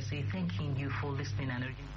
say thanking you for listening and urging.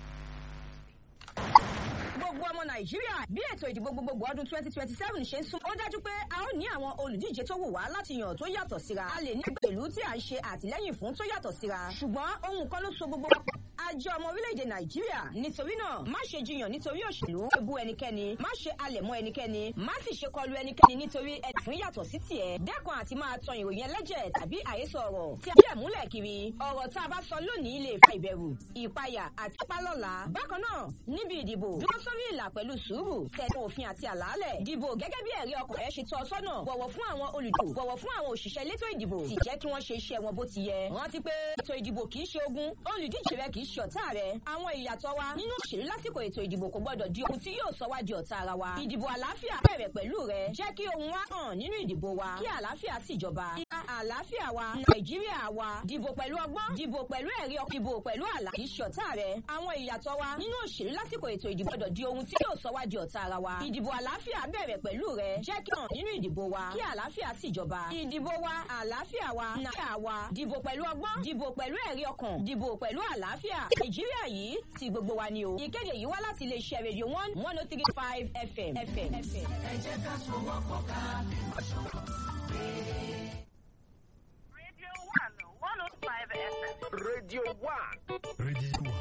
gbogbo ọmọ nàìjíríà bí ètò ìdìbò gbogbogbò ọdún twenty twenty seven ṣe ń sún ó dájú pé a ó ní àwọn olùdíje tó wù wá láti yàn tó yàtọ̀ síra a lè ní pẹ̀lú tí à ń ṣe àtìlẹ́yìn fún tó yàtọ̀ síra ṣùgbọ́n ohun kan ló so gbogbo wa pọ̀ àjọ ọmọ orílẹ̀-èdè nàìjíríà nítorí náà má ṣe jiyàn nítorí òṣèlú ebu ẹnikẹ́ni má ṣe alẹ̀ mọ́ ẹnikẹ́ni má sì ṣe kọlu ẹnikẹ́ni nítorí ẹ̀fún yàtọ̀ sí tiẹ̀ dẹ́kun àti máa tan ìròyìn ẹlẹ́jẹ̀ tàbí àhesọ ọ̀rọ̀ tí a bí ẹ̀ múlẹ̀ kiri ọ̀rọ̀ tá a bá sọ lónìí lè fa ìbẹ̀rù ìpayà àti pálọ̀lá bákan náà níbi ìdìbò dúró sórí ìlà pẹ̀lú sùúrù tẹ̀lé òfin àti àlàálẹ̀ dìbò gẹ́gẹ́ bí ẹ̀rí ọkàn rẹ̀ ṣe tọ́ ọ sọ́nà bọ̀wọ̀ fún àwọn olùdìbò bọ̀wọ̀ fún àwọn òṣìṣẹ́ elétò ìdìbò sì jẹ́ kí wọ́n ṣe iṣẹ́ wọn bó ti yẹ rántí pé ètò ìdìbò kì í ṣe ogun olùdíje rẹ kì í ṣe ọ̀tá rẹ àwọn ìyàtọ̀ wa nínú òṣèlú lásìkò ètò ìdìbò kò gbọdọ̀ di ohun tí yóò sọ wá di ọ̀tá ara wa ìdìbò àlàáfíà bẹ̀rẹ̀ pẹ̀lú rẹ jẹ́ kí ohun wa hàn nínú ìdìbò wa kí àlàáfíà sì jọba ìhà àlàáfíà wa nàìjíríà wa dìbò pẹ̀lú ọgbọ́n dìbò pẹ̀lú ẹ̀rí ọkàn dìbò pẹ̀lú àlà kì í ṣe ọ̀tá rẹ àwọn ìyàtọ̀ wa nínú òṣèlú lásìkò ètò ìdìbò gbọdọ̀ di ohun tí yóò sọ wá di ọ̀tá ara wa ìdìbò àlàáfíà bẹ̀rẹ̀ pẹ̀lú rẹ jẹ́ kí hàn nínú ìdìbò wa kí àlàáfíà sì jọba ìdìbò wa àlàáfíà wa nàìjíríà wa dìbò pẹ̀lú ọgbọ́n dìbò pẹ̀lú ẹ̀rí ọkàn dìbò pẹ̀lú àlàáfíà nàìjíríà yìí ti gbogbo wa ni o ìkéde yìí wá láti iléeṣẹ́ rédíò one one oh three five fm. ẹ jẹ́ ká sowọ́pọ̀ ká lè lọ́ṣọ́. Radio 1, 105 FM. Radio 1. Radio